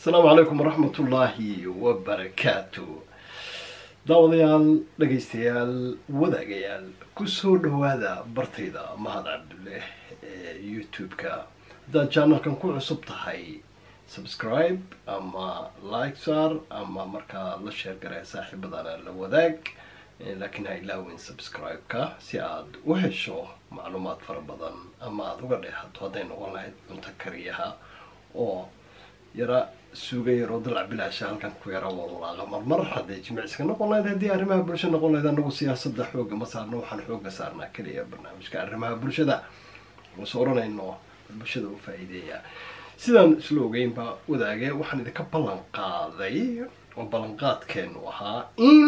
asalaamu calaykum waraxmat ullaahi wabarakaatu daawadayaal dhegaystayaal wadaagayaal kusoo dhawaada bartayda mahad cabdulle ee youtube-ka haddaad janalkan ku cusub tahay subscribe ama like sar ama markaa la sheer garee saaxiibadana la wadaag laakiin ha ilaawin subscribe-ka si aad u hesho macluumaad fara badan ama aada uga dheehato hadday noqon lahayd cunto kariyaha oo yara suuga yaroo dalac bilaasha halkan ku yara walwalaaqa marmar hadday jimicsiga noqon lahayd haddii arrimaha bulsha noqon lahayd anagu siyaasada xooga ma saarno waxaan xooga saarnaa keliya barnaamijka arrimaha bulshada uso oranayno bulshada u faa-iideeya sidaan isla ogeynba wadaage waxaan idinka ballan qaaday oo ballanqaadkeenu ahaa in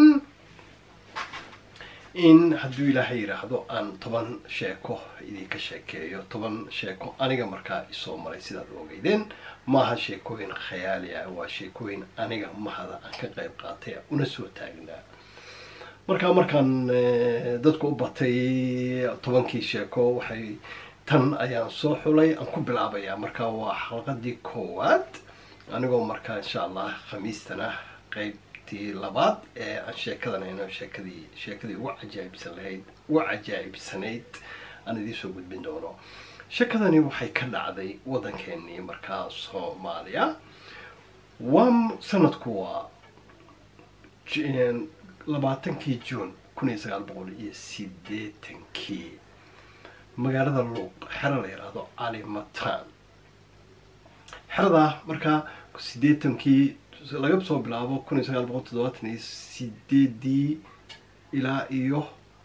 in hadduu ilaahay yidhaahdo aan toban sheeko idinka sheekeeyo toban sheeko aniga markaa isoo maray sidaad ogeydeen maaha sheekooyin khayaali ah waa sheekooyin aniga mahada aan ka qayb qaatay una soo taagnaa markaa markaan dadku u batay tobankii sheeko waxay tan ayaan soo xulay aan ku bilaabayaa markaa waa xalqadii koowaad anigoo markaa insha allah khamiistana qayb labaad ee aan sheekadanayno sheekadii sheekadii ugu cajaa'ibsan lahayd ugu cajaa'ibsanayd aan idiinsoo gudbin doono sheekadani waxay ka dhacday waddankeenii markaa soomaaliya waa sanadku waa labaatankii juun kun iyo sagaal boqol iyo sideetankii magaalada luuq xero la yidhaahdo cali matan xeradaa markaa sideetankii laga soo bilaabo kun iyo sagaal boqol toddobaatan iyo sideedii ilaa iyo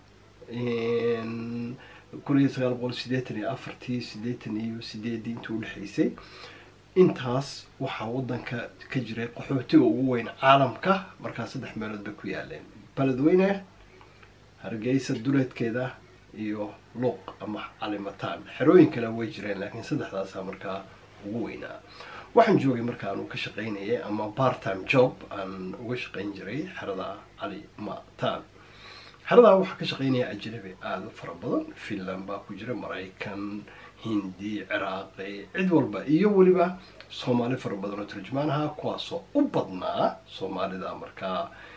kun iyo sagaal boqol sideetan iyo afartii sideetan iyo sideedii intii udhexaysay intaas waxaa waddanka ka jiray qaxootiga ugu weyn caalamka markaa saddex meelood bay ku yaaleen beledweyne hargeysa duleedkeeda iyo luuq ama calimataan xerooyin kale way jireen laakiin saddexdaasa markaa ugu weynaa waxaan joogay marka aan ka shaqaynayay ama part time job aan uga shaqayn jiray xerada cali matan xeradaa waxaa ka shaqaynaya ajnabi aada u fara badan finland baa ku jira maraykan hindi ciraaqi cid walba iyo weliba soomaali fara badan oo turjumaanaha kuwaasoo u badnaa soomaalida markaa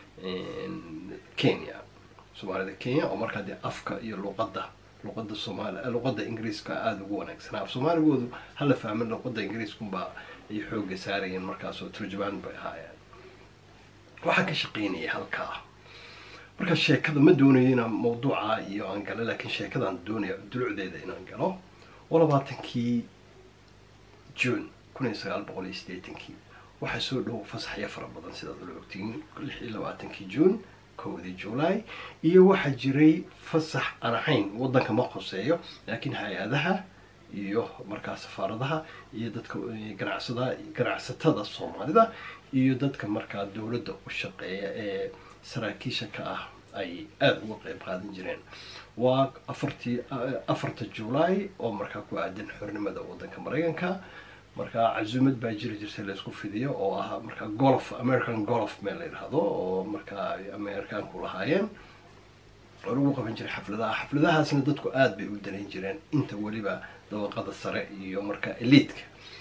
kenya soomaalida kenya oo markaa dee afka iyo luqadda luqada soomaali luqada ingiriiska aada ugu wanaagsanaa af soomaaligoodu hala fahmin luqada ingiriiskunbaa ay xooga saarayeen markaasoo turjumaan bay ahaayeen waxaan ka shaqaynayay halkaa markaa sheekada ma doonayo inaan mawduuca iyo aan galo laakiin sheekadaan doonaya dulucdeeda inaan galo oo labaatankii june kun iyo sagaal boqol iyo sideetankii waxaa soo dhow fasaxyo fara badan sidaad ula ogtiin lix iyo labaatankii june kowdii july iyo waxaa jiray fasax aan ahayn waddanka ma qoseeyo laakiin hay-adaha iyo markaa safaaradaha iyo dadka ganacsada ganacsatada soomaalida iyo dadka markaa dowladda u shaqeeya ee saraakiisha ka ah ay aada uga qeyb qaadan jireen waa afartii afarta july oo markaa ku aadan xornimada waddanka maraykanka markaa casuumad baa jiri jirtay laysku fidiyo oo ah markaa golf american golf meel la yidhaahdo oo markaa ay amerikaanku lahaayeen oo lagu qaban jiray xafladaha xafladahaasna dadku aada bay u danayn jireen inta weliba dabaqada sare iyo markaa eliidka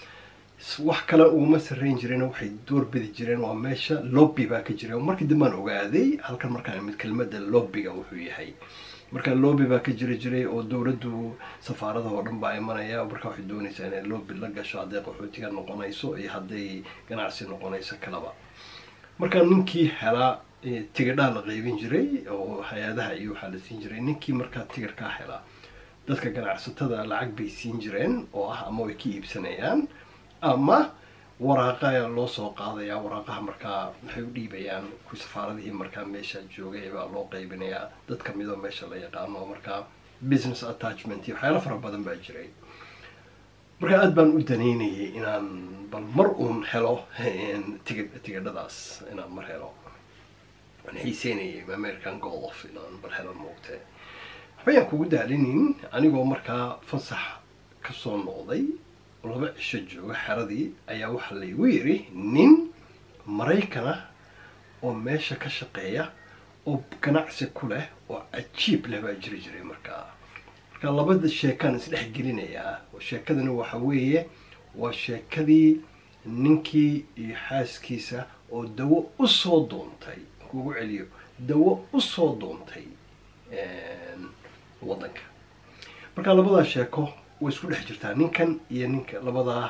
wax kale uguma sarreyn jireen waxay doorbidi jireen waa meesha lobby baa ka jira markii dambaan ogaaday halkan markaa mid kelmada lobbyga wuxuu yahay marka lobby baa ka jiri jiray oo dowladdu safaaradaha oo dhan baa imanaya markaa waxay doonaysaa inay lobby la gasho hadday qaxootiga noqonayso iyo hadday ganacsi noqonayso kalaba marka ninkii helaa tigidhaa la qeybin jiray oo hay-adaha iyo waxaa la siin jiray ninkii markaa tigirkaa helaa dadka ganacsatada lacag bay siin jireen oo ah ama way ka iibsanayaan ama waraaqa ayaa loo soo qaadayaa waraaqaha markaa waxay u dhiibayaan ku safaaradihii markaa meesha joogay baa loo qaybinayaa dad kamidoo meesha la yaqaano markaa business attachment iyo waxyaala fara badan baa jiray markaa aada baan u danaynayay inaan bal mar uun helo tig tigidhadaas inaan mar helo waan xiiseynayay american golf inaan bal helo moogtee waxbayaan kugu daalinin anigoo markaa fasax kasoo noqday laba cisho jooga xeradii ayaa waxaa laygu yiri nin maraykan ah oo meesha ka shaqeeya oo ganacsi ku leh oo cajiib leh baa jiri jiray markaa marka labada sheekaan isdhex gelinayaa sheekadani waxa weeye waa sheekadii ninkii iyo xaaskiisa oo dawo usoo doontay kugu celiyo dawo usoo doontay waddanka marka labadaa sheeko way isku dhex jirtaa ninkan iyo ninka labadaa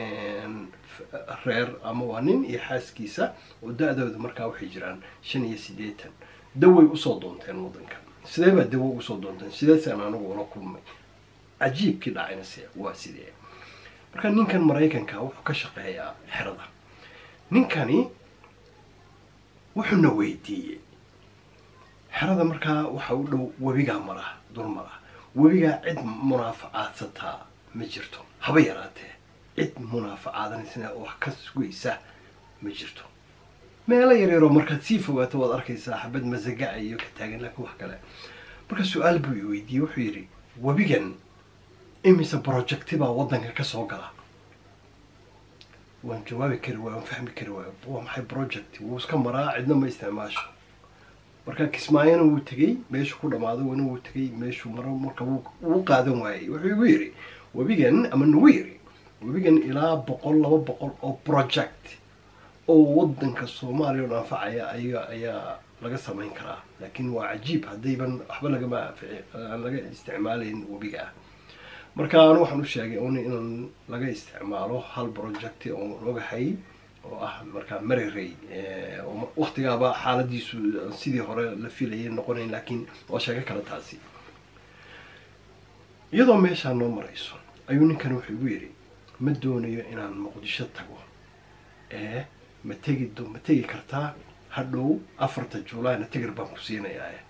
reer ama waa nin iyo xaaskiisa oo da-dooda markaa waxay jiraan shan iyo siddeetan daway usoo doonteen waddanka sidee baa dawo usoo doonteen sideesaan anigu ula kulmay cajiibkii dhacayna se waa sidee marka ninkan maraykanka wuxuu ka shaqeeyaa xerada ninkani wuxuuna weydiiyey xerada markaa waxa u dhow webigaa mara dul mara webigaa cid munaafacaadsataa ma jirto haba yaraatee cid munaafacaadanaysana wax ka sugaysa ma jirto meelo yaryaroo markaad sii fogaato waad arkaysaa xabad masagaca iyo ka taagan laakiin wax kale marka su-aal buu i weydiiyey wuxuu yidhi webigan imise projecti baa waddanka ka soo gala waan jawaabi kari waay waan fahmi kari waayo waa maxay project wuu iska maraa cidna ma isticmaasho marka kismaayona wuu tegey meeshuu ku dhamaado wana wuu tegey meeshuu maro marka wuu qaadan waayey wuxuu igu yidhi webigan ama nagu yidhi webigan ilaa boqol laba boqol oo project oo waddanka soomaaliya oo anfacaya aya ayaa laga samayn karaa laakiin waa cajiib haddayban waxba lagama aan laga isticmaalayn webiga ah marka anu waxaan u sheegay un inaan laga isticmaalo hal project oon ogahay oo ah markaa marerey waktigaaba xaaladiisu sidii hore la filayay noqonayn laakiin waa sheego kale taasi iyadoo meeshaa noo marayso ayuu ninkan wuxuu igu yidhi ma doonayo inaan muqdisho tago ee ma tegi ma tegi kartaa hadhow afarta juulaayna tigir baan ku siinayaa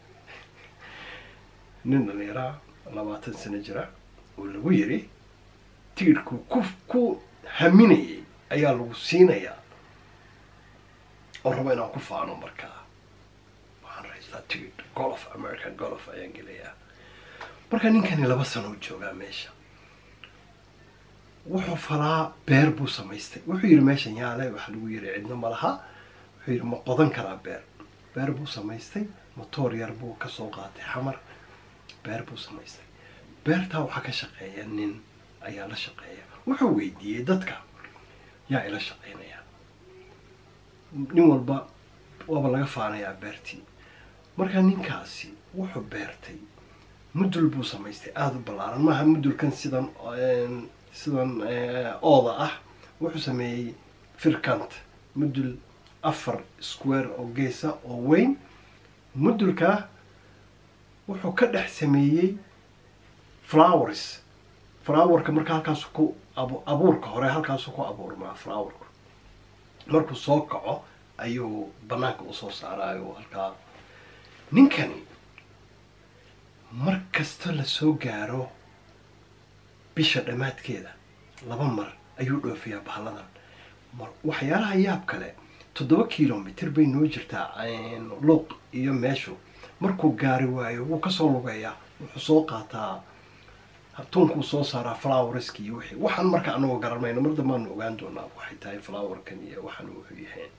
nin dhalinyaraa labaatan sano jira oo lagu yidhi tigirhku ku ku haminayay ayaa lagu siinayaa oo rabo inaan ku faano markaa waxaan raystaa tigidh golof american golof ayaan gelayaa marka ninkani laba sano u joogaa meesha wuxuu falaa beer buu samaystay wuxuu yidhi meeshan yaale waxa lagu yidhi cidna ma laha wuxuu yidhi ma qodan karaa beer beer buu samaystay motoor yar buu kasoo qaatay xamar beer buu samaystay beertaa waxaa ka shaqeeya nin ayaa la shaqeeya wuxuu weydiiyey dadka yaa ila shaqeynaya nin walba waaba laga faanayaa beertii marka ninkaasi wuxuu beertay mudul buu samaystay aada u ballaaran maaha mudulkan sidan sidan ooda ah wuxuu sameeyey firkant mudul afar square oo geesa oo weyn mudulka wuxuu ka dhex sameeyey flowers flowerka marka halkaasu ku abuurka hore halkaasu ku abuurmaa flowerka markuu soo kaco ayuu banaanka usoo saaraayo halkaa ninkani mar kasta lasoo gaaro bisha dhammaadkeeda laba mar ayuu dhoofiyaa bahalladan waxyaalaha yaab kale toddoba kilomitr bay noo jirtaa luuq iyo meeshu markuu gaari waayo wuu kasoo lugeeyaa wuxuu soo qaataa tuunkuu soo saaraa flowerski iyo wixii waxaan marka anagoo garanayno mar dambaanu ogaan doonaa waxay tahay flowerkan iyo waxaan wuxuu yahayn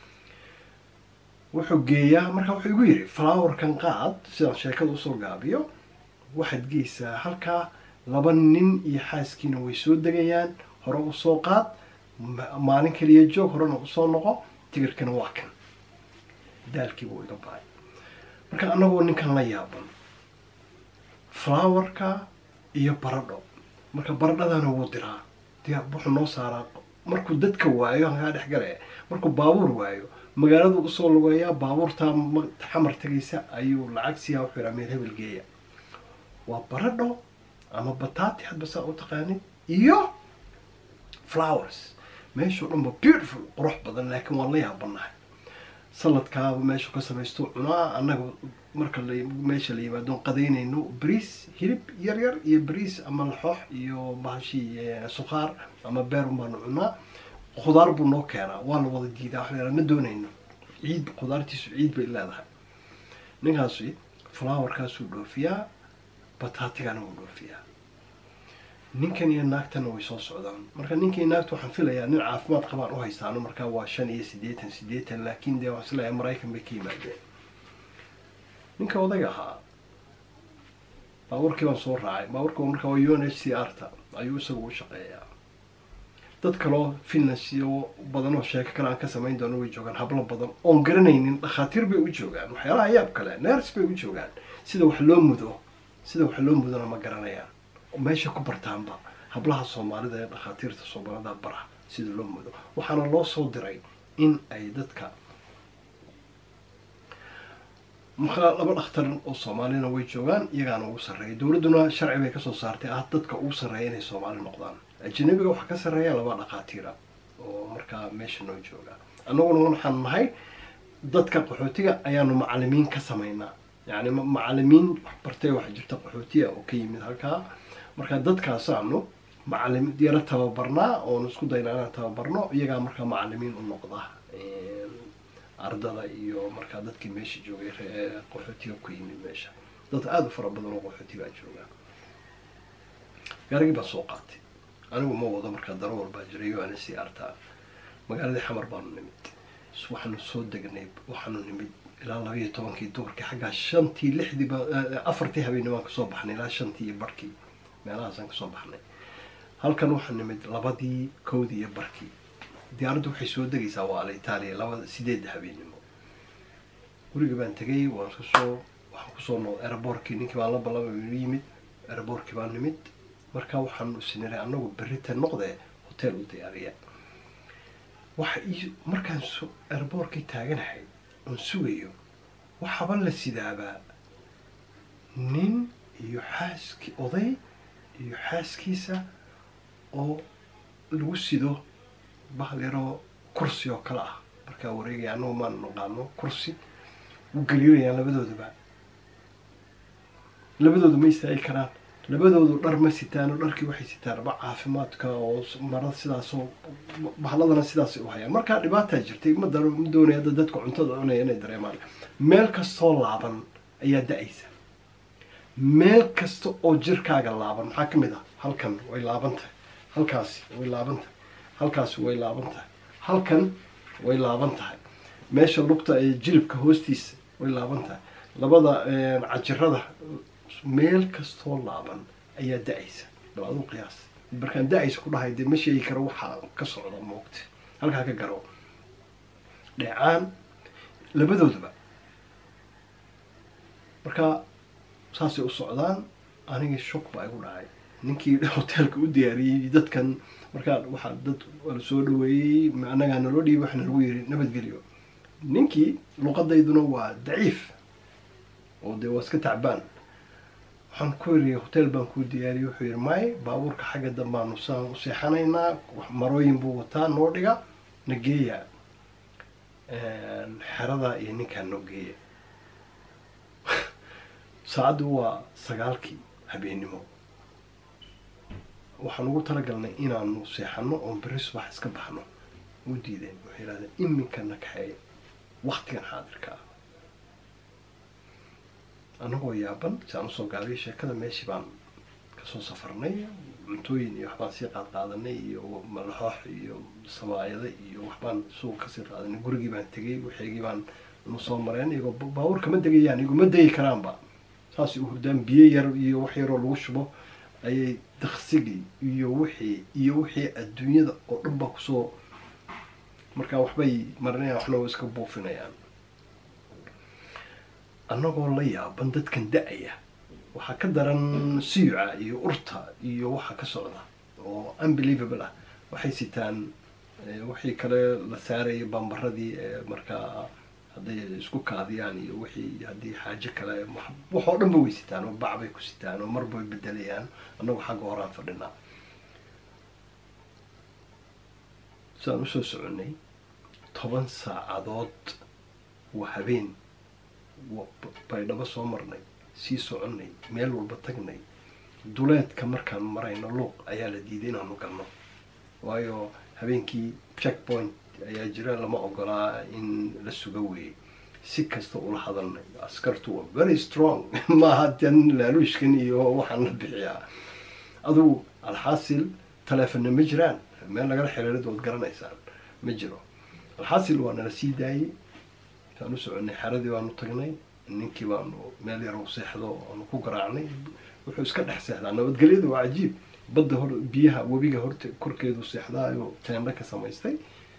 wuxuu geeyaa marka wuxuu igu yidhi flowerkan qaad sidaan sheekada usoo gaabiyo waxaad geysaa halkaa laba nin iyo xaaskiina way soo degayaan hore usoo qaad maalin kaliya joog horena usoo noqo tigirkana waa kan daalkii buu iga bahay marka anagoo ninkan la yaaban flowerka iyo baradho marka baradhadana wuu diraa diyaa wuxuu noo saaraa markuu dadka waayo halkaa dhex gale markuu baabuur waayo magaaladu usoo lugeeyaa baabuurtaa xamar tegaysa ayuu lacag siiyaa wuxuu yidhaa meel hebel geeya waa baradho ama bataati hadba saa u taqaanid iyo flowers meeshao dhan ba beautiful qurux badan laakiin waan la yaabanahay saladkaaba meeshuu ka samaysto cunaa annaga marka meesha la yimaado qadaynayno bariis hilib yar yar iyo bariis ama laxoox iyo bahashii sukhaar ama beerun baanu cunaa khudaar buu noo keenaa waa la wada diidaa waxaa ma doonayno ciid khudaartiisu ciid bay leedahay ninkaasi flowerkaasuu dhoofiyaa bataatigana wuu dhoofiyaa ninkan iyo naagtana way soo socdaan marka ninka iyo naagta waxaan filayaa nin caafimaad qabaan u haystaano markaa waa shan iyo siddeetan siddeetan laakiin dee waxaan isleeyahay maraykan bay ka yimaadeen ninka odayga ahaa baabuurkii baan soo raacay baabuurka marka waa u n h c r ta ayuu isagu u shaqeeyaa dad kaloo finlands iyo badan oo sheeko kale aan ka samayn doono way joogaan hablo badan oon garanaynin dhakhaatiir bay u joogaan waxyaalaha yaab kale ners bay u joogaan sida wax loo mudo sida wax loo mudona ma garanayaan meesha ku bartaanba hablaha soomaalida ee dhakhaatiirta soomaalida bara sida loo mudo waxaana loo soo diray in ay dadka markaa laba dhakhtar oo soomaalina way joogaan iyagaana ugu sarreeya dowladduna sharci bay kasoo saartay ah dadka ugu sarreeya inay soomaali noqdaan ajanabiga waxaa ka sarreeya laba dhakhaatiira oo markaa meesha noo jooga annaguna waxaan nahay dadka qaxootiga ayaanu macalimiin ka samaynaa yani macalimiin waxbartay waxaa jirta qaxootiya oo ka yimid halkaa marka dadkaasaanu macalim yaro tababarnaa oonu isku daynaa inaan tababarno iyagaa markaa macalimiin u noqda ardada iyo markaa dadkii meesha joogay qaxootiga ku yimid meesha dad aada u fara badan oo qaxootigaa jooga gaarigii baan soo qaatay anigu ma wado markaa daro walbaa jiray o ana sii artaa magaaladii xamar baanu nimid waxaanu soo degnay waxaanu nimid ilaa laba iyo tobankii duurkii xaggaa shantii lixdii ba afartii habeenni baan kasoo baxnay ilaa shantii iyo barkii meelahaasaan kasoo baxnay halkan waxaa nimid labadii kowdii iyo barkii diyaaraddu waxay soo degaysaa waa ala itaaliya labada sideedda habeennimo gurigii baan tegay waan kasoo waxaan kusoo noqday aeroboortkii ninkii baan la ballamay inu yimid aeroboortkii baan nimid markaa waxaanu isniray annagu berrita noqdee hotel u diyaariya waxa ii markaan so aeroboortkii taaganahay oon sugayo waxaaba la sidaabaa nin iyo xaaskii oday iyo xaaskiisa oo lagu sido bahal yaroo kursi oo kale ah markaa wareegaya annagu maan naqaano kursi u gariirayaan labadooduba labadoodu ma istaagi karaan labadoodu dhar ma sitaano dharkii waxay sitaan ba caafimaadka oo marada sidaasoo bahladana sidaasay u hayaan markaa dhibaataa jirtay ma da ma doonaya hadda dadka cuntada cunaya inay dareemaan meel kastoo laaban ayaa da-aysa meel kasta oo jirkaaga laaban maxaa ka mid ah halkan way laaban tahay halkaasi way laaban tahay halkaasi way laaban tahay halkan way laaban tahay meesha lugta ee jilibka hoostiisa way laaban tahay labada cajirada meel kastoo laaban ayaa da-aysa bal aduu qiyaas markaan da-aysa ku dhahay dee ma sheegi karo waxaa ka socda moogta halkaa ka garo dheecaan labadooduba marka saasay u socdaan anigii shok baa igu dhacay ninkii hoteelka u diyaariyey dadkan markaa waxaa dad la soo dhaweeyey annagaa naloo dhiibi waxaa nalagu yiri nabadgelyo ninkii luqadayduna waa daciif oo dee waa iska tacbaan waxaan ku yiri hotel baan kuu diyaariyey wuxuu yidhi may baabuurka xagga dambaanu saan u seexanaynaa marooyin buu wataa noo dhiga na geeya xeradaa iyo ninkaa noo geeya saacaddu waa sagaalkii habeennimo waxaan ugu talagalnay inaanu seexano oon berri subax iska baxno u diideen waxay yidhahdeen iminka na kaxeeya waktigan xaadirka ah annagoo yaaban si aan usoo gaabiyay sheekada meeshii baan kasoo safarnay cuntooyin iyo waxbaan sii qaad qaadanay iyo malaxoox iyo sabaayada iyo waxbaan suuq kasii qaadanay gurigii baan tegay waxeygii baan nu soo mareen iyagoo baabuur kama degayaan iguma degi karaanba saasay u hurdaan biyo yar iyo wax yaroo lagu shubo ayay daksigii iyo wixii iyo wixii adduunyada oo dhan baa kusoo markaa waxbay marinayaan waxna wa iska buufinayaan annagoo la yaaban dadkan da-aya waxaa ka daran siyuca iyo urta iyo waxa ka socda oo unbelievable ah waxay sitaan wixii kale la saarayay bambaradii ee markaa hadday isku kaadiyaan iyo wixii haddii xaajo kale waxoo dhan ba way sitaan oo bac bay ku sitaan oo marba way bedelayaan annagu xagga horaan fadhinaa sidaan usoo soconay toban saacadood waa habeen baydhabo soo marnay sii soconay meel walba tagnay duleedka markaan marayno luuq ayaa la diiday inaanu galno waayo habeenkii check point ayaa jira lama ogolaa in la suga weeyey si kasta ula hadalnay askartu waa very strong maaha tan laaluushkan iyo waxaan la bixiyaa adugu alxaasil taleefonna ma jiraan meel lagala xiriirad waad garanaysaan ma jiro alxaasil waa nala sii daayey saan u soconay xeradii baanu tagnay ninkii baanu meel yar u seexdo aanu ku garaacnay wuxuu iska dhex seexdaa nabadgelyada waa cajiib badda hor biyaha webiga horta korkeedu seexdaayo teendho ka samaystay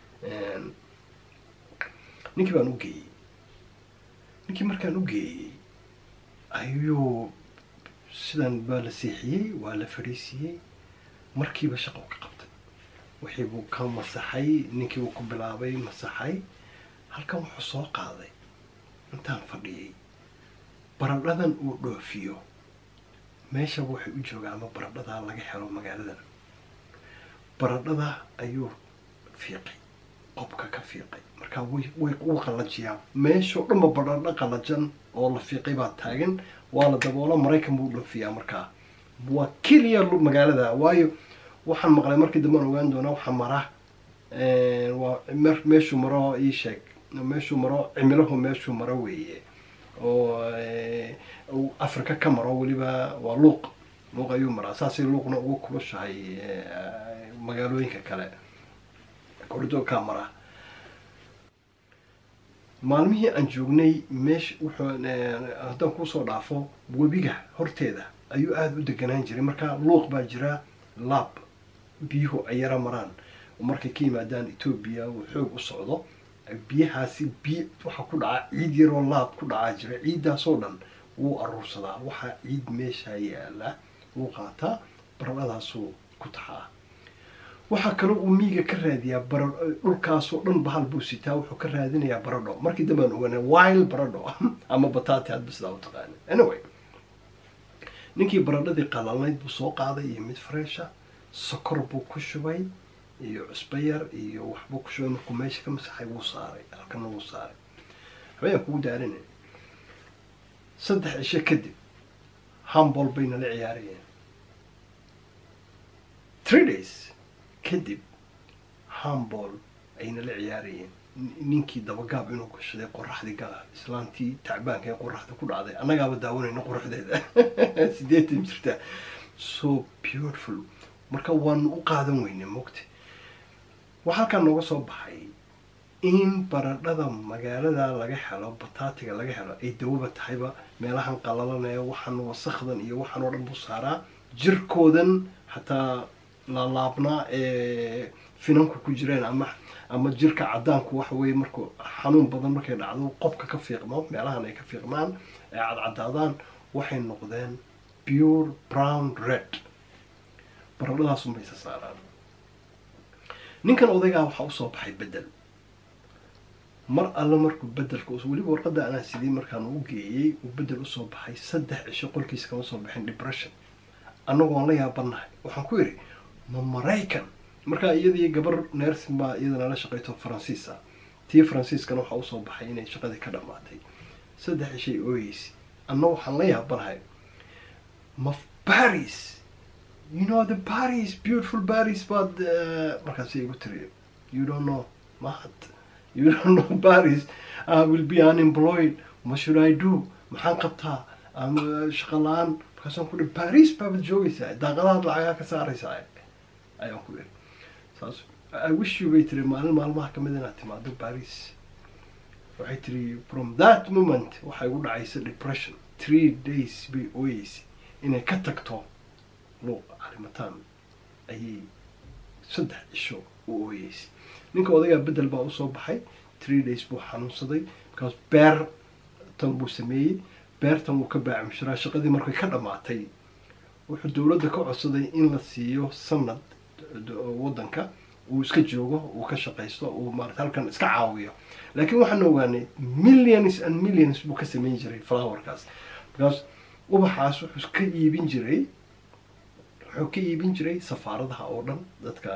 ninkii baan u geeyey ninkii markaan u geeyey ayuu sidan baa la seexiyey waa la fadhiisiiyey markiiba shaqo ka qabtay wixii buu ka masaxay ninkii buu ku bilaabay masaxay halkan wuxuu soo qaaday intaan fadhiyey baradhadan uu dhoofiyo meeshaba waxay u joogaan ama baradhadaa laga helo magaaladan baradhada ayuu fiiqay qobka ka fiiqay markaa way way wuu qallajiyaa meeshao dhanba baradho qallajan oo la fiiqay baa taagan waa la daboola maraykan buu dhoofiyaa markaa waa keliya magaalada waayo waxaan maqlay markii dambean ogaan doonaa waxaa mara waa meeshuu maro ii sheeg meeshuu maro cimilahu meeshuu maro weeye oo africa ka maro weliba waa luuq luuq ayuu maraa saasay luuqna ugu kulushahay magaalooyinka kale korido kaa mara maalmihii aan joognay meesha wuxuu haddaan kusoo dhaafo webiga horteeda ayuu aada u deganaan jiray marka luuq baa jira laab biyuhu ay yara maraan oo markay ka yimaadaan etoobiya uu xoog u socdo biyahaasi biy waxaa ku dhaca ciid yaroo laab ku dhacaa jira ciiddaasoo dhan wuu aruursadaa waxaa ciid meesha yaala wuu qaataa baradhadaasuu ku taxaa waxaa kaloo uu miiga ka raadiyaa bara dhulkaasoo dhan bahal buu sitaa wuxuu ka raadinayaa baradho markii dambaan ogaana wild baradho ama batati hadba sidaa u taqaana anyway ninkii baradhadii qalalnayd buu soo qaaday iyo mid fresha sokor buu ku shubay iyo cusbo yar iyo waxbuu ku shubay markuu meesha ka masaxay wuu saaray halkana wuu saaray waxbayaan kugu daarina saddex cisho kadib hambol bay nala ciyaarayeen three days kadib hambol ay nala ciyaarayeen ninkii dabagaab inuu gashaday qoraxdii gala islaantii tacbaanka ee qoraxda ku dhacday annagaaba daawanayna qoraxdeeda sideetan jirta so beautiful marka waanu u qaadan weyne mogta waxaa halkaa nooga soo baxay in baradhada magaalada laga helo bataatiga laga helo ay dawaba tahayba meelahan qalalanaya waxaan wasakdan iyo waxaan oo dhan buu saaraa jirkoodan hataa laalaabnaa ee finanku ku jireen ama ama jirka cadaanku waxa weye markuu xanuun badan markay dhacdo qobka ka fiiqmo meelahan ay ka fiiqmaan ay cadcadaadaan waxay noqdeen pure brown red baradhadaasunbaysa saaraan ninkan odaygaa waxaa usoo baxay bedel mar alle markuu bedelka weliba warqadda anaa sidii markaan u geeyey uu bedel usoo baxay saddex cisho qolkiisa kama soo baxin depression annagu waan la yaabanahay waxaan ku yidhi ma maraykan markaa iyadii gabar nersin baa iyadana la shaqayto faransiisa tii faransiiskana waxaa usoo baxay inay shaqadii ka dhammaatay saddex cishay ooyeysa anna waxaan la yaabanahay ma paris you know the paris beautiful paris baad markaas igu tiri you don't know mahad you don't know paris i will be unemployed what should i do maxaan qabtaa ama shaqa la-aan markaasaan ku ihi paris baabaad joogaysaa daaqadahaad lacagaa ka saaraysaa ayaan ku iri saas i wish you bay tiri maalin maalmaha kamid inaad timaado paris waxay tiri from that moment waxay ugu dhacaysa depression three days bay ooyeysay inay ka tagto luuq calimataan ayay saddex cisho u ooyeysay ninka odagaa bedel baa usoo baxay three days buu xanuunsaday markaas beer tan buu sameeyey beertan wuu ka baacimshiraa shaqadii markay ka dhammaatay wuxuu dowladda ka codsaday in la siiyo sanad waddanka uu iska joogo uu ka shaqaysto uu maarata halkan iska caawiyo laakiin waxaan ogaanay millions and millions buu ka sameyn jiray flowerkaas markaas ubaxaas wuxuu ka iibin jiray wuxuu ka iibin jiray safaaradaha oo dhan dadka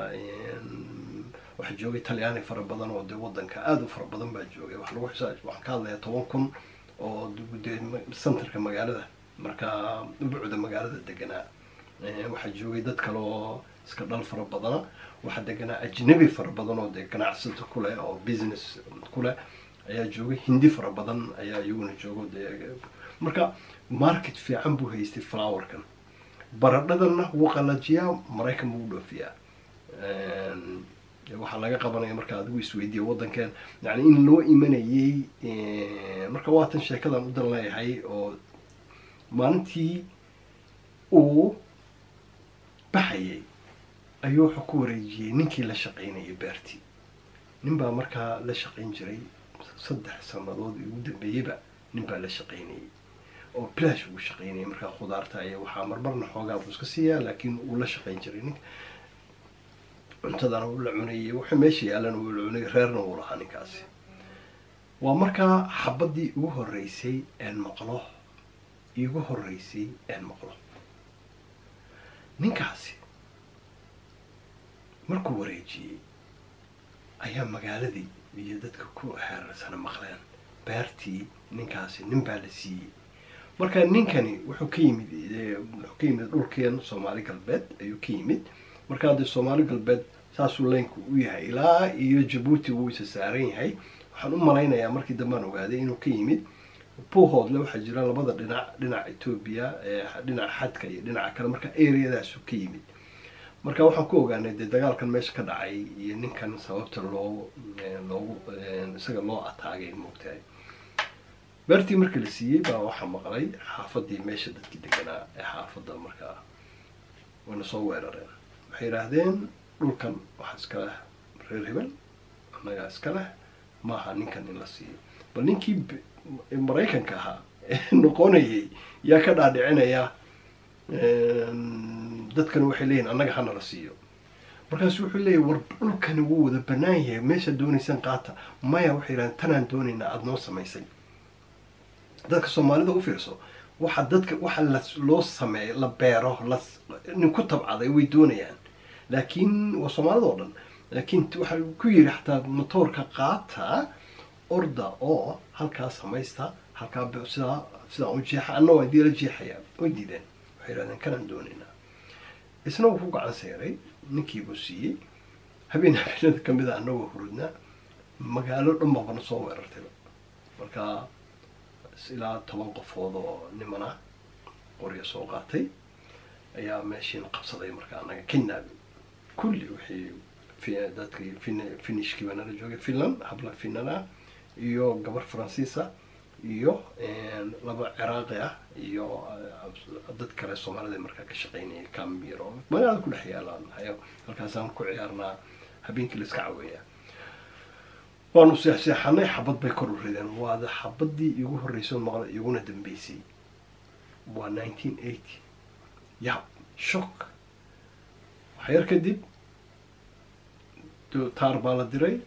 waxaa joogay talyaani fara badan oo dee waddanka aada u fara badan baa joogay wax lagu xisaab waxaan ka hadlayaa toban kun oo dee centerka magaalada markaa bucda magaalada deganaa waxaa joogay dad kale oo iska dhal fara badana waxaa deganaa ajnabi fara badan oo dee ganacsata kuleh oo business kuleh ayaa joogay hindi fara badan ayaa iyaguna joogo dee marka market fiican buu haystay flowerkan baradhadana wuu qalajiyaa maraykan buu u dhoofiyaa waxaa laga qabanaya marka adigu isweydiiya waddankeen yani in loo imanayay marka waatan sheekadan u dan leeyahay oo maalintii uu baxayay ayuu wuxuu ku wareejiyey ninkii la shaqaynayay beertii nin baa markaa la shaqayn jiray saddex sanadood ugu dambeeyeyba nin baa la shaqaynayay oo bilash ugu shaqaynayay markaa khudaarta iyo waxaa marmarna xoogaa buu iska siiyaa laakiin uu la shaqayn jiray ninka cuntadana uu la cunayay wuxuu meesha yaalana uu la cunayay reerna uu lahaa ninkaasi waa markaa xabadii ugu horreysay een maqlo igu horreysay een maqlo ninkaasi markuu wareejiyey ayaa magaaladii iyo dadka ku xeerarsana maqleen beertii ninkaasi nin baa la siiyey marka ninkani wuxuu ka yimid wuxuu ka yimid dhulkeen soomaali galbeed ayuu ka yimid marka haddii soomaali galbeed saasuu leynku u yahay ilaa iyo jabuuti wuu isa saaran yahay waxaan u malaynayaa markii dambaan ogaaday inuu ka yimid buuhoodle waxaa jira labada dhinac dhinaca etoobiya dhinaca xadka iyo dhinaca kale marka areadaasu ka yimid marka waxaan ku ogaanay dee dagaalkan meesha ka dhacay iyo ninkan sababta loo loogu isaga loo ataagay moogtahay beertii marka la siiyey baa waxaa maqlay xaafadii meesha dadkii deganaa ee xaafadda markaa wayna soo weerareen waxay yidhaahdeen dhulkan waxaa iska leh reer hebel annagaa iska leh maaha ninkan in la siiyo bal ninkii maraykanka ahaa ee noqonayay yaa ka dhaadhicinaya dadkan waxay leeyihin annaga hana la siiyo markaasu wuxuu leeyahy war dhulkani wuu wada banaan yahay meeshaad doonaysaan qaata maya waxay yidhahdeen tanaan doonaynaa aada noo samaysay dadka soomaalida u fiirso waxa dadka waxa la loo sameeyo la beero la nin ku tabcaday way doonayaan laakiin waa soomaalida oo dhan laakiin waxaa ku yiri xataa motoorka qaata orda oo halkaa samaysta halkaa sidaa sidaa u jeexa anna waa dii la jeexayaa way diideen waxay yidhahdeen kanaan doonaynaa isna wuu ku gacan seeray ninkiibuu siiyey habeen habeenada kamid a annagoo hurudnaa magaalo dhan baabana soo weerartayba marka ilaa toban qofood oo nimana qorya soo qaatay ayaa meeshiina qabsaday marka annaga kidnaabi kulli wixii dadkii finishkii baa nala joogay finland habla finland ah iyo gabar faransiisa iyo laba ciraaqi ah iyo dad kale soomaalida markaa ka shaqaynayay cambir oo magaalada ku dhex yaalaan hayo halkaasaan ku ciyaarnaa habeenkii la iska caweeyaa waanu seexseexanay xabad bay kor u rideen waada xabadii igu horreysay maqla iguna dambeysay waa nineteen eighty ya shock waxyar kadib taar baa la diray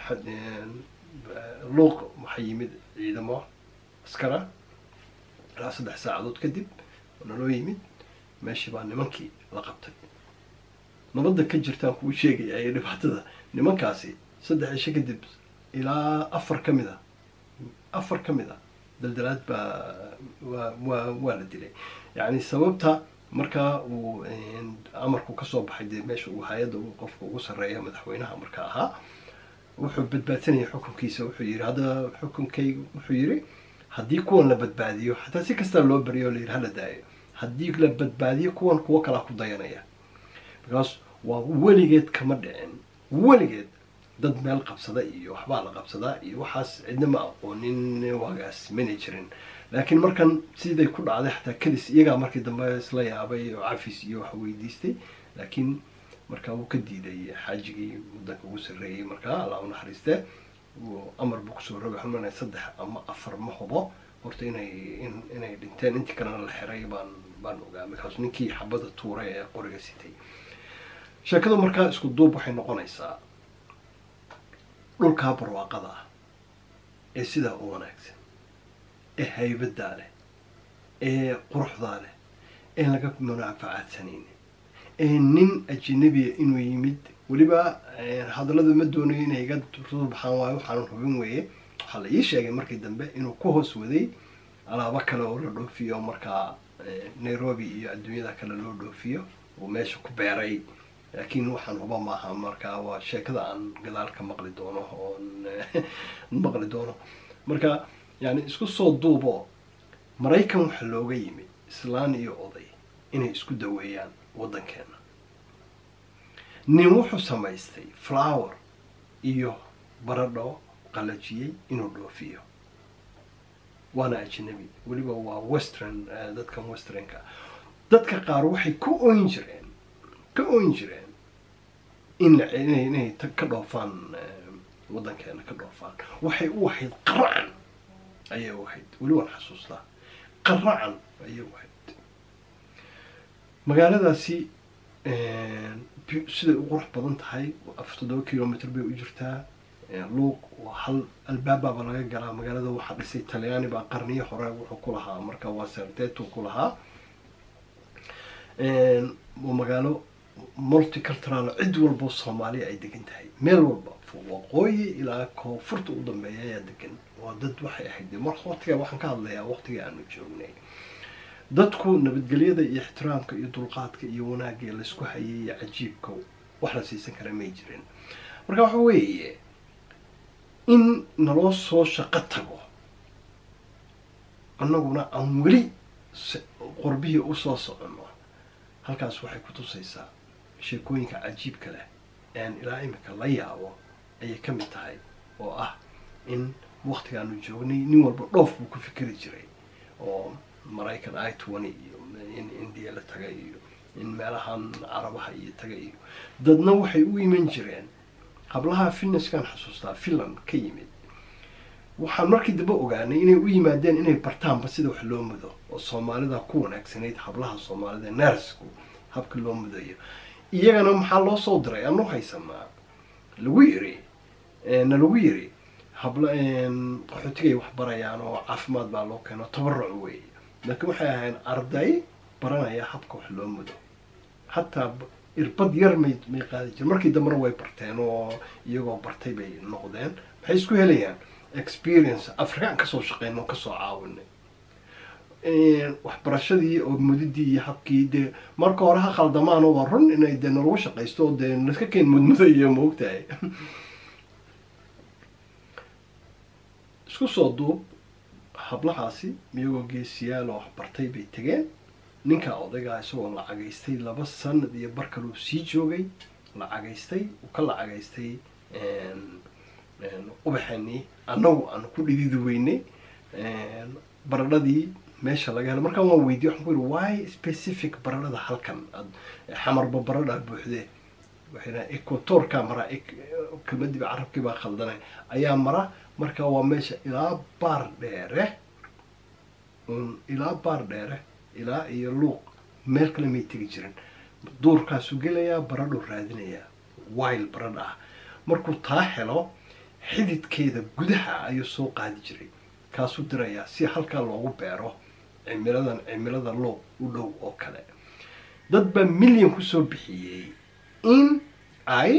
luuq waxaa yimid ciidamo askara ilaa saddex saacadood kadib naloo yimid meeshii baa nimankii la qabtay nabadda ka jirtaan kuu sheegaya iyo dhibaatada nimankaasi saddex cisho kadib ilaa afar ka mid a afar ka mid a daldalaad baa waa waa waa la dilay yacni sababta markaa uu amarku kasoo baxay dee meesha uu hay-adda qofka ugu sarreeya madaxweynaha marka ahaa wuxuu badbaadsanaya xukunkiisa wuxuu yiri hadda xukunkaygu wuxuu yiri haddii kuwan la badbaadiyo xataa si kastaa loo bariyo la yiri hala daayo haddii la badbaadiyo kuwan kuwo kalaa ku dayanaya because waa weligeed kama dhicin weligeed dad meel qabsada iyo waxbaa la qabsadaa iyo waxaas cidna ma aqoonin waagaas mana jirin laakiin markan siday ku dhacday xataa kadis iyagaa markii dambe isla yaabay oo cafis iyo wax weydiistay laakiin markaa wuu ka diiday xaajigii waddanka ugu sarreeyey markaa alla u naxariistee amar buu kusoo rogay waxaan maleynaya saddex ama afar ma hubo horta inay inay dhinteen intii kalena la xiray baan baan ogaa markaas ninkii xabada tuuray ee qoriga sitay sheekadu markaa isku duub waxay noqonaysaa dhulkaa barwaaqada ah ee sidaa u wanaagsan ee haybadaa leh ee quruxdaa leh ee laga munaafacaadsanaynin ee nin ajanabiya inuu yimid weliba hadalladu ma doonayo inay iga baxaan waayo waxaanan hubin weeye waxaa la ii sheegay markii dambe inuu ku hoos waday alaabo kale oo la dhoofiyo markaa nairobi iyo adduunyada kale loo dhoofiyo uu meesha ku beeray laakiin waxaan huba maaha marka waa sheekada aan gadaal ka maqli doono oo maqli doono marka yani isku soo duubo maraykan waxaa looga yimid islaan iyo oday inay isku daweeyaan waddankeena nin wuxuu samaystay flower iyo baradho qalajiyey inuu dhoofiyo waana ajnabi weliba waa western dadkan westernka dadka qaar waxay ku oyn jireen ka oyn jireen in inay inay ka dhoofaan waddankeena ka dhoofaan waxay u ahayd qaracan ayay u ahayd weli waan xasuustaa qaracan ayay u ahayd magaaladaasi siday u qurux badan tahay afar toddoba kilomitr bay u jirtaa luuq waa hal albaabaaba laga galaa magaalada waxaa dhisay talyaani baa qarniyo hore wuxuu ku lahaa marka waa sertetu ku lahaa waa magaalo multicultural cid walbo soomaaliya ay degan tahay meel walba waqooyi ilaa koonfurta u dambeeya ayaa degan waa dad waxay ahayd mar waqtiga waxaan ka hadlayaa waqtigii aanu joognay dadku nabadgelyada iyo ixtiraamka iyo dulqaadka iyo wanaagga laysku hayay iyo cajiibka wax la siisan kara may jirin marka waxa weeye in naloo soo shaqo tago annaguna aan weli qorbihii usoo soconno halkaas waxay ku tusaysaa sheekooyinka cajiibka leh aan ilaa imika la yaabo ayay ka mid tahay oo ah in waktigaanu joognay nin walba dhoof buu ku fikeri jiray oo maraykan i twenty iyo in indiya la taga iyo in meelahan carabaha iyo taga iyo dadna waxay u iman jireen hablaha finneskan xasuustaa finland ka yimid waxaan markii dambe ogaanay inay u yimaadeen inay bartaanba sida wax loo mudo oo soomaalida ku wanaagsanayd hablaha soomaalida nersku habka loo mudayo iyagana maxaa loo soo diray anu haysanaa lagu yiri na lagu yiri habla qaxootigay wax barayaan oo caafimaad baa loo keeno tabaruc wey laakiin waxay ahayn arday baranaya habka wax loo mudo hataa irbad yar may may qaadi jire markii dambena way barteen oo iyagoo bartay bay noqdeen maxay isku helayaan experience afrikaan kasoo shaqeyn oo kasoo caawinay waxbarashadii oo mudidii iyo habkii dee marka hore ha khaldamaan waa run inay dee nalagu shaqaysto oo dee naska keen mudmudayo maogtahay isku soo duub hablahaasi iyagoo geesiyaal oo waxbartay bay tegeen ninkaa odaygaa isagoo lacagaystay laba sanad iyo bar kaluu sii joogay lacagaystay uu ka lacagaystay ubaxanii annagu aanu ku dhididi weynay baradhadii meesha laga helo markaan waan weydiye waxaan ku yidhi why specific baradhada halkan ad xamarba baradha buuxdee waxay dhahan equatorka mara kelmadiiba carabkii baa khaldanay ayaa mara marka waa meesha ilaa baar dheere ilaa baar dheere ilaa iyo luuq meel kale may tegi jirin duurkaasuu gelayaa baradhuu raadinayaa wild baradh ah markuu taa helo xididkeeda gudaha ayuu soo qaadi jiray kaasuu dirayaa si halkaa loogu beero cimiladan cimilada luuq u dhow oo kale dad baa milyan kusoo bixiyey in ay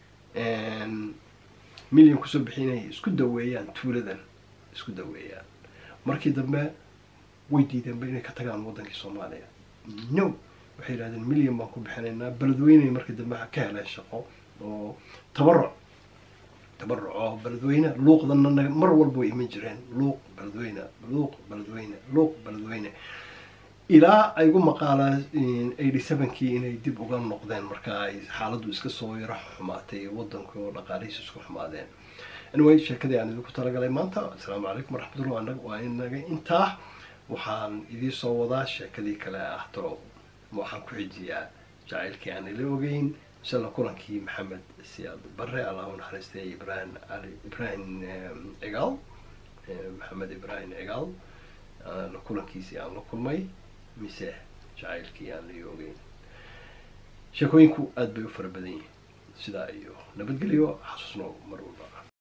milyan kusoo bixiyey inay isku daweeyaan tuuladan isku daweeyaan markii dambe way diideenba inay ka tagaan waddankii soomaaliya no waxay yidhahdeen milyan baan ku bixinaynaa beledweyney markii dambe ka heleen shaqo oo tabaruc tabaruc oo beledweyne luuqdana mar walba way iman jireen luuq beledweyne luuq beledweyne luuq beledweyne ilaa ay gu maqaalaa eighty sevenkii inay dib uga noqdeen marka ay xaaladdu iska soo yaro xumaatay waddanka oo dhaqaalihiisa isku xumaadeen anyway sheekadii aan idinku talagalay maanta assalaamu calaykum waraxmatullah waa inaga intaa waxaan idii soo wadaa sheekadii kale ah toro waxaan ku xijiyaa jacaylkii aan ila ogeyn inshaalla kulankii maxamed siyaad bare allah u naxariistay ibrahim ali ibrahim cigaal maxamed ibrahim cigaal kulankiisii aan la kulmay mise jacaylkii aan la ogeyn sheekooyinku aada bay u fara badan yihiin sidaa iyo nabadgelyo xasuusno mar walba